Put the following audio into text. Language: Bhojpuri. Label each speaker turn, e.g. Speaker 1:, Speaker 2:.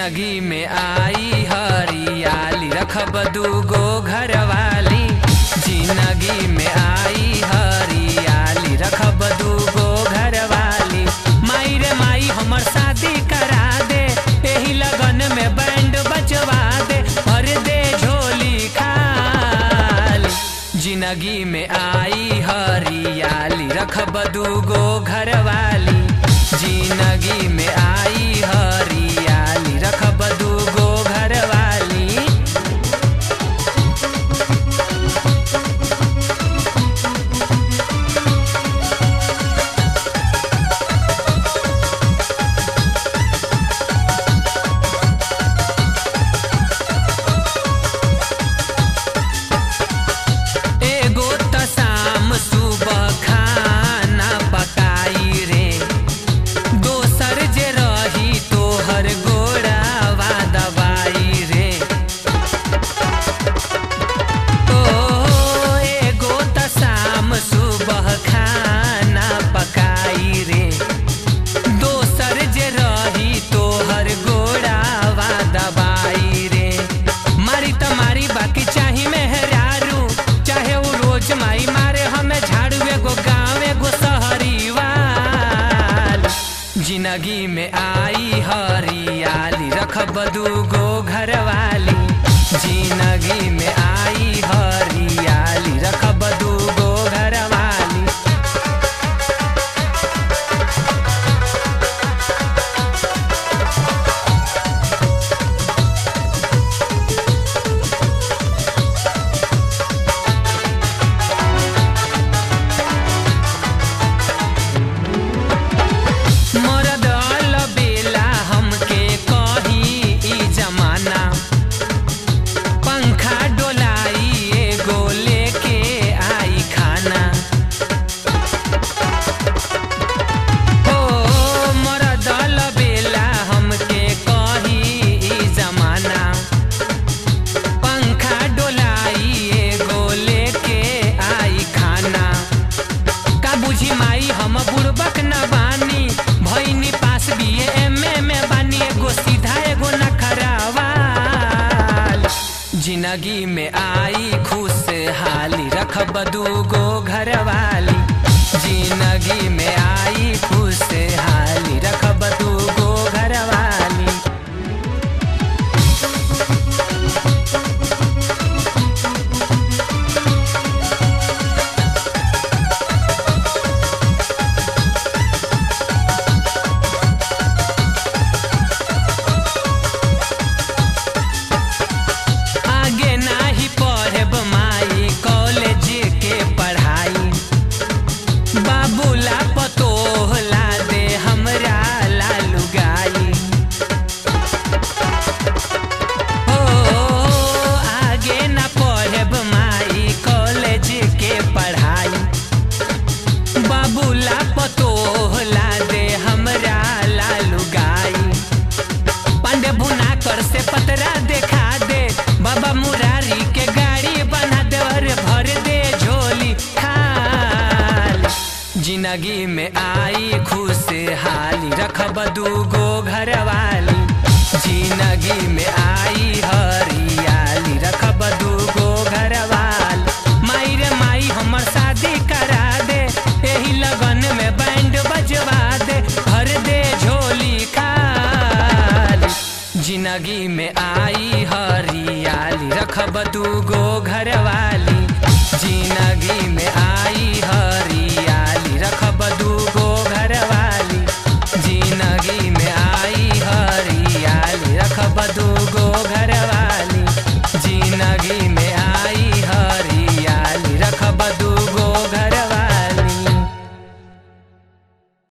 Speaker 1: जिंदगी में आई हरियाली रखब दूगो घरवाली जिंदगी में आई हरियाली रखब दूगो घरवाली माई रे माई हमर शादी करा दे एही लगन में बैंड बजवा दे और दे झोली खाली जिंदगी में आई हरियाली रखब दूगो घरवाली जिंदगी में आई हरियाली रखब दूगो घरवाली एगो त शाम सुबह खाना पकाई रे दोसर जे रही तोहर गोड़ावा दवाई रे ओ एगो त शाम सुबह खाना पकाई रे दोसर जे रही तोहर गोड़ावा दबाई रे मारी त मारी बाकी चाही मेहरारू चाहे वो रोज माई मारे हमें झाड़ू एगो गाँव एगो शहरी वाल जिंदगी में आई हरियाली रखब दूगो घरवाली जिंदगी में आई हरियाली रखब दूगो घरवाली मरद बेला हमके कही ई जमाना पंखा डोलाई एगो लेके आई खाना हो मरद बेला हमके कही ई जमाना पंखा डोलाई एगो लेके आई खाना का बुझी माई हम बुड़बक न बानी भैनी पास बिए एमए में बानी एगो सीधा एगो नखरावाल जिंदगी में आई खुशहाली रखब दूगो घरवाली जिंदगी में आई खुशहाली रखब दूगो घरवाली आगे नाही पढ़ब माई कॉलेज के पढ़ाई बाबूला पतोह ला दे हमरा लालू गाई हो आगे ना पढ़ब माई कॉलेज के पढ़ाई बाबूला पतोह ला दे हमरा लालू गाई पांडे भुना कर से पतरा देखा दे बाबा मुरारी के गाड़ी बना दे और भर दे झोली खाली जिंदगी में आई खुशहाली रखब दूगो घरवाली जिंदगी में आई हरियाली रखब दूगो घरवाली माई रे माई हमर शादी करा दे एही लगन में बैंड बजवा दे भर दे झोली खाली जिंदगी में आ